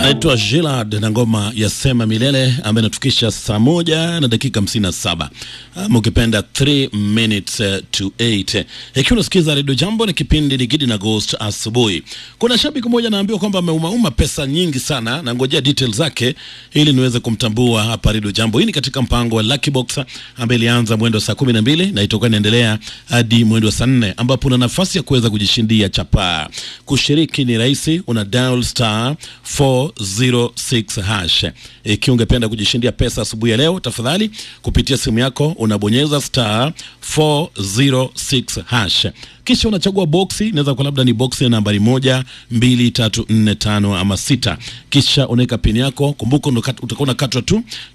Naitwa Gilad na ngoma ya Sema Milele ambayo inatufikisha saa moja na dakika hamsini na saba ama ukipenda 3 minutes uh, to 8 ikiwa unasikiza redio Jambo na kipindi ni Gidi na Ghost asubuhi. Kuna shabiki mmoja anaambiwa kwamba ameumauma pesa nyingi sana, na ngojea details zake ili niweze kumtambua hapa redio Jambo. Hii ni katika mpango wa Lucky Box ambaye ilianza mwendo wa saa kumi na mbili na itakuwa inaendelea hadi mwendo wa saa nne ambapo una nafasi ya kuweza kujishindia chapaa. Kushiriki ni rahisi, una dial star 406 hash. Ikiwa ungependa kujishindia pesa asubuhi ya leo, tafadhali kupitia simu yako unabonyeza star 406 hash, kisha unachagua boksi. Inaweza kuwa labda ni boksi ya nambari moja, mbili, tatu, nne, tano ama sita, kisha unaweka pini yako. Kumbuka utakuwa unakatwa tu